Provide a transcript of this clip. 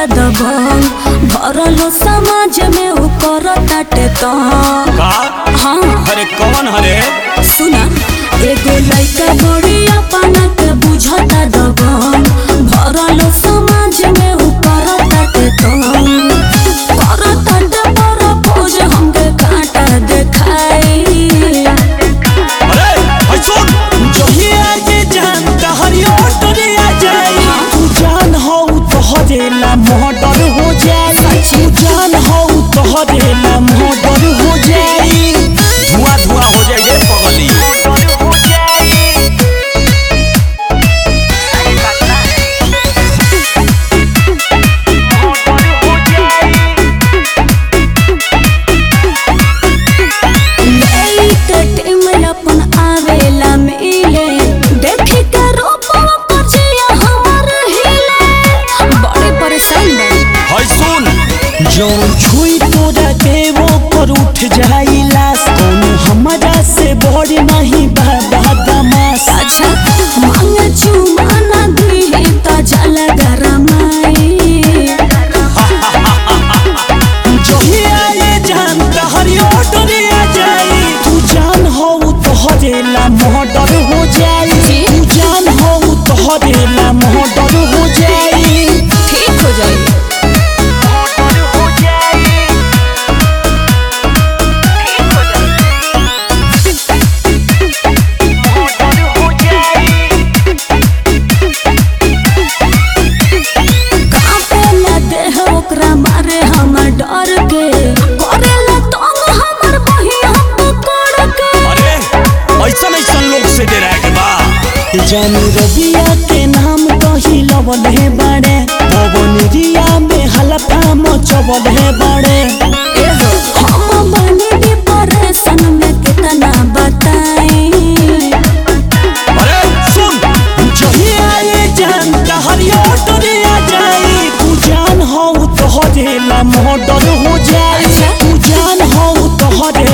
दबंग भरल समाज में उ करताटे तंग का हाँ अरे कौन हरे सुना एगो लइका बड़ी अपना के बुझता दबंग भरल समाज में उ करताटे तंग करताटे पर पोज हमके कांटा देखाई अरे भाई सुन जही आज जानता हरियो डरिया जाई तू जान हो तो हरेला मर्डर हो जाई तू जान हो तो हरेला मर्डर हो जाई धुआं धुआं हो जाए ये पगली हो जाई टीम अपन आवेला मिले देखे के रूपवा पछिया हमर हिले बड़े परेशान बा भाई सुन जौन छुई तोरा देवो पर उठ जाई लाश कोनो हमरा से बड़ नहीं बाबा दमास अच्छा मांगे चुमाना दी ता जल गरमाई जही आए जानता हरियो डरिया जाई तू जान हो तो हरेला मर्डर हो जाई जी? तू जान हो तो हरेला मर्डर हो जाई ठीक हो जाई हो जाई हो जाई कापेला देह ओकरा मारे हमर डर के करेला तंग हमर बहिया पकड़ के अरे ऐसा ऐसा लोग से डरा के बा जान रबिया के नाम कही लवल है बड़े पवन रिया में हलफा मचवल है बड़े एहो हम बने डिप्रेशन में कितना बताई अरे सुन जही आए जानता हरियो डरिया जाई तू जान हो तो हरेला मर्डर हो जाई अच्छा। तू जान हो तो हरेला